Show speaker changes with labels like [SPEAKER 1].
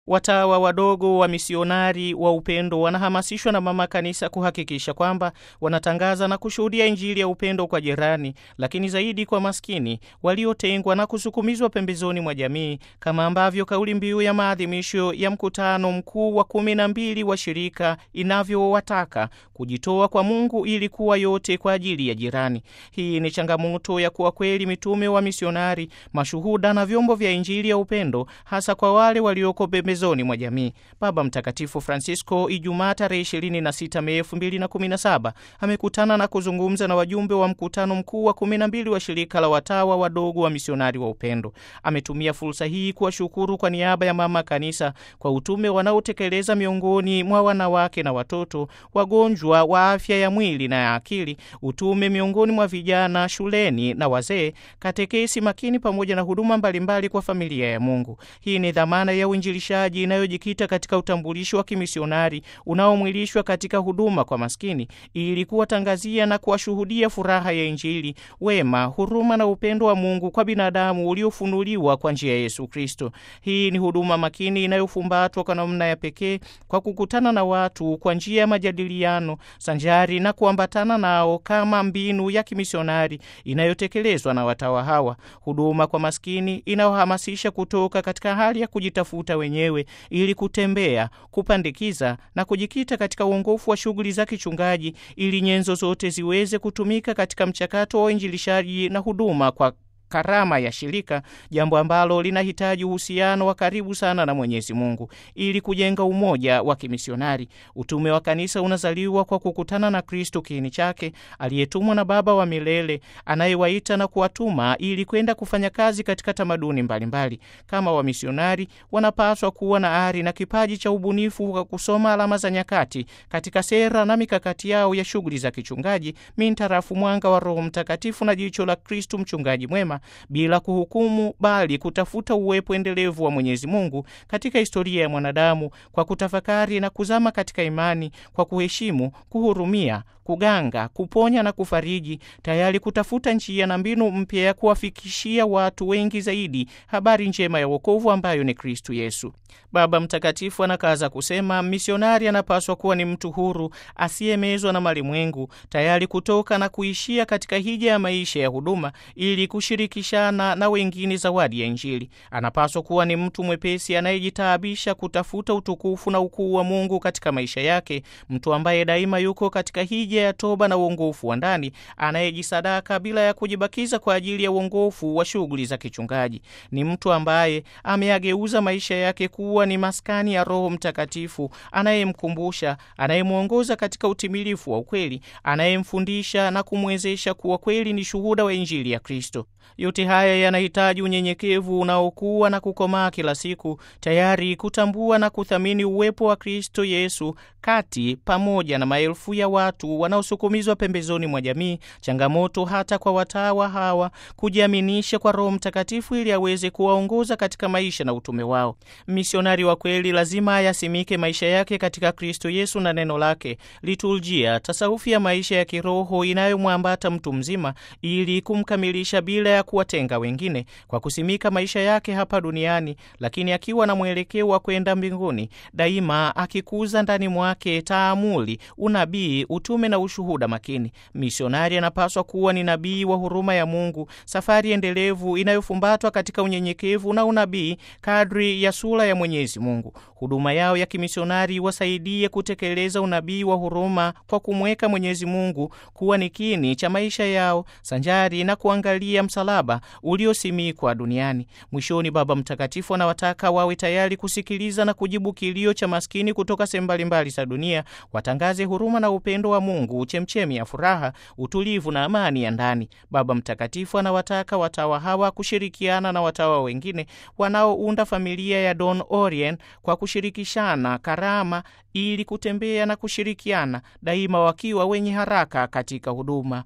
[SPEAKER 1] Watawa wadogo wa misionari wa upendo wanahamasishwa na mama kanisa kuhakikisha kwamba wanatangaza na kushuhudia Injili ya upendo kwa jirani, lakini zaidi kwa maskini waliotengwa na kusukumizwa pembezoni mwa jamii, kama ambavyo kauli mbiu ya maadhimisho ya mkutano mkuu wa kumi na mbili wa shirika inavyowataka kujitoa kwa Mungu ili kuwa yote kwa ajili ya jirani. Hii ni changamoto ya kuwa kweli mitume wa misionari, mashuhuda na vyombo vya Injili ya upendo, hasa kwa wale walioko pembezoni mwa jamii. Baba Mtakatifu Francisco Ijumaa tarehe 26 Mei 2017 amekutana na kuzungumza na wajumbe wa mkutano mkuu wa 12 wa shirika la watawa wadogo wa misionari wa upendo. Ametumia fursa hii kuwashukuru kwa niaba ya mama kanisa kwa utume wanaotekeleza miongoni mwa wanawake na watoto, wagonjwa wa afya ya mwili na ya akili, utume miongoni mwa vijana shuleni na wazee, katekesi makini, pamoja na huduma mbalimbali kwa familia ya Mungu. Hii ni dhamana ya uinjilishaji inayojikita katika utambulisho wa kimisionari unaomwilishwa katika huduma kwa maskini ili kuwatangazia na kuwashuhudia furaha ya Injili, wema, huruma na upendo wa Mungu kwa binadamu uliofunuliwa kwa njia ya Yesu Kristo. Hii ni huduma makini inayofumbatwa kwa namna ya pekee kwa kukutana na watu kwa njia ya majadiliano sanjari na kuambatana nao kama mbinu ya kimisionari inayotekelezwa na watawa hawa. Huduma kwa maskini inayohamasisha kutoka katika hali ya kujitafuta wenyewe ili kutembea, kupandikiza na kujikita katika uongofu wa shughuli za kichungaji ili nyenzo zote ziweze kutumika katika mchakato wa uinjilishaji na huduma kwa karama ya shirika, jambo ambalo linahitaji uhusiano wa karibu sana na Mwenyezi Mungu ili kujenga umoja wa kimisionari. Utume wa kanisa unazaliwa kwa kukutana na Kristo kiini chake, aliyetumwa na Baba wa milele anayewaita na kuwatuma ili kwenda kufanya kazi katika tamaduni mbalimbali. Kama wamisionari, wanapaswa kuwa na ari na kipaji cha ubunifu wa kusoma alama za nyakati katika sera na mikakati yao ya shughuli za kichungaji mintarafu mwanga wa Roho Mtakatifu na jicho la Kristo mchungaji mwema bila kuhukumu bali kutafuta uwepo endelevu wa Mwenyezi Mungu katika historia ya mwanadamu kwa kutafakari na kuzama katika imani, kwa kuheshimu, kuhurumia, kuganga, kuponya na kufariji, tayari kutafuta njia na mbinu mpya ya kuwafikishia watu wengi zaidi habari njema ya wokovu ambayo ni Kristu Yesu. Baba Mtakatifu anakaza kusema, misionari anapaswa kuwa ni mtu huru asiyemezwa na malimwengu, tayari kutoka na kuishia katika hija ya maisha ya huduma ili kushirikishana na wengine zawadi ya Injili. Anapaswa kuwa ni mtu mwepesi anayejitaabisha kutafuta utukufu na ukuu wa Mungu katika maisha yake, mtu ambaye daima yuko katika hija ya toba na uongofu wa ndani, anayejisadaka bila ya kujibakiza kwa ajili ya uongofu wa shughuli za kichungaji. Ni mtu ambaye ameageuza maisha yake kuwa ni maskani ya Roho Mtakatifu anayemkumbusha, anayemwongoza katika utimilifu wa ukweli, anayemfundisha na kumwezesha kuwa kweli ni shuhuda wa Injili ya Kristo. Yote haya yanahitaji unyenyekevu unaokuwa na kukomaa kila siku, tayari kutambua na kuthamini uwepo wa Kristo Yesu kati pamoja na maelfu ya watu wanaosukumizwa pembezoni mwa jamii. Changamoto hata kwa watawa hawa kujiaminisha kwa Roho Mtakatifu ili aweze kuwaongoza katika maisha na utume wao. Misionari wa kweli lazima ayasimike maisha yake katika Kristo Yesu na neno lake, liturjia, tasawufu ya maisha ya kiroho inayomwambata mtu mzima ili kumkamilisha bila ya kuwatenga wengine, kwa kusimika maisha yake hapa duniani, lakini akiwa na mwelekeo wa kwenda mbinguni, daima akikuza ndani mwake taamuli, unabii, utume na ushuhuda makini. Misionari anapaswa kuwa ni nabii wa huruma ya Mungu, safari endelevu inayofumbatwa katika unyenyekevu na unabii kadri ya sura ya Mwenyezi Mungu. Huduma yao ya kimisionari wasaidie kutekeleza unabii wa huruma kwa kumweka Mwenyezi Mungu kuwa ni kiini cha maisha yao, sanjari na kuangalia msalaba uliosimikwa duniani. Mwishoni, Baba Mtakatifu anawataka wawe tayari kusikiliza na kujibu kilio cha maskini kutoka sehemu mbalimbali za dunia, watangaze huruma na upendo wa Mungu, chemchemi ya furaha, utulivu na amani ya ndani. Baba Mtakatifu anawataka watawa hawa kushirikiana na watawa wengine wanaounda familia ya Don Orien kwa kushirikishana karama ili kutembea na kushirikiana daima wakiwa wenye haraka katika huduma.